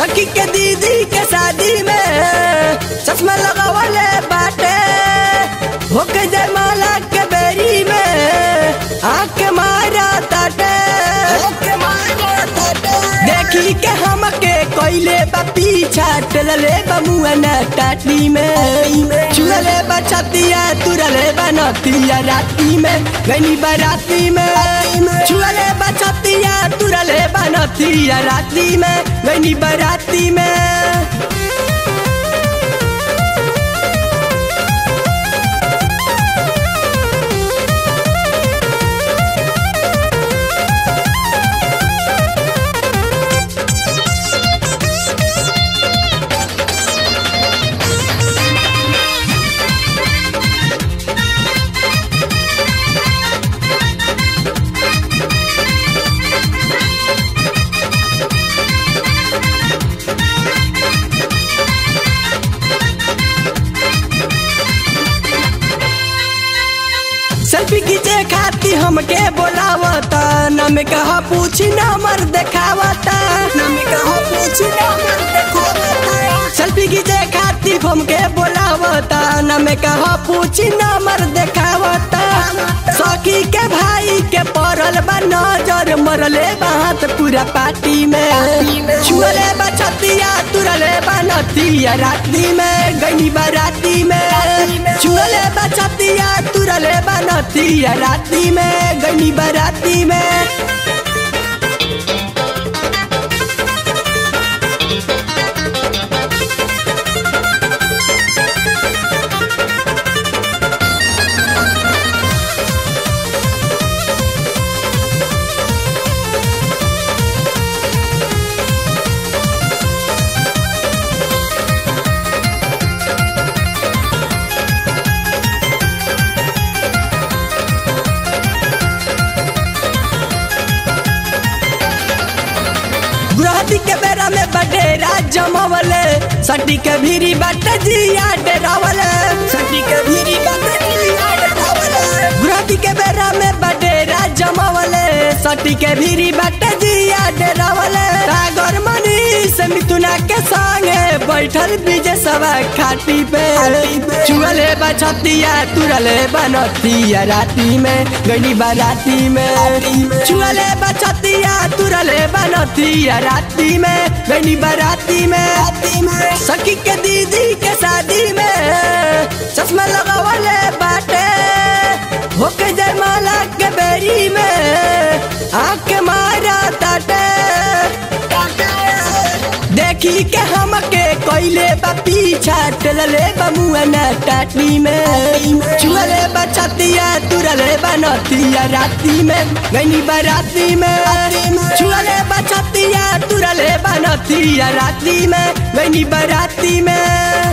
सखी के दीदी के शादी में चश्मा लगावले बाटे होके जयमाला के बेरी में आँख के मारा ताटे देखी के हमके कोइले बा पीछा टलले बा मुआना टाटी में चुरले बा छतिया तुरले बा नतिया राती में गनी बाराती में चुरले बा छतिया तुरले बा नतिया राती में गनी बाराती में सेल्फी खींचे खाती हमके बोलावता न में कहा पूछी नंबर देखावता न में कहा पूछी नंबर देखावता सेल्फी खींचे खाती हमके बोलावता न में कहा पूछी नंबर देखावता सखी के भाई के पड़ल बा नजर मरले बात पूरा पार्टी में छुअले बा छतिया तुरले बा नतिया राती में गनी बाराती में छुअले बा छतिया तुरले बा नतिया राती में गनी बाराती में गुरहती के बेरा में बडेरा जमावले सटी के भीरी बाट जिया डेरावले सटी के भीरी बाट जिया डेरावले गुरहती के बेरा में बडेरा जमावले सटी के भीरी बाट जिया डेरावले सागर मनी से मिथुना के संगे बैठल बीजे सवा खाटी पे चुअले बछतिया तुरले बनतिया राती में गनी बाराती में चुअले बछतिया तुरले बनतिया राती में गनी बाराती में सखी के दीदी के शादी में चश्मा लगावले बाटे होके जयमाला के बेरी में आँख के मारा ताटे देखी के हमके कोइले बा पीछा टलले बा मुआना टाटी में चुअले बा छतिया तुरले बा नतिया राती में गनी बाराती में चुअले बा छतिया तुरले बा नतिया राती में गनी बाराती में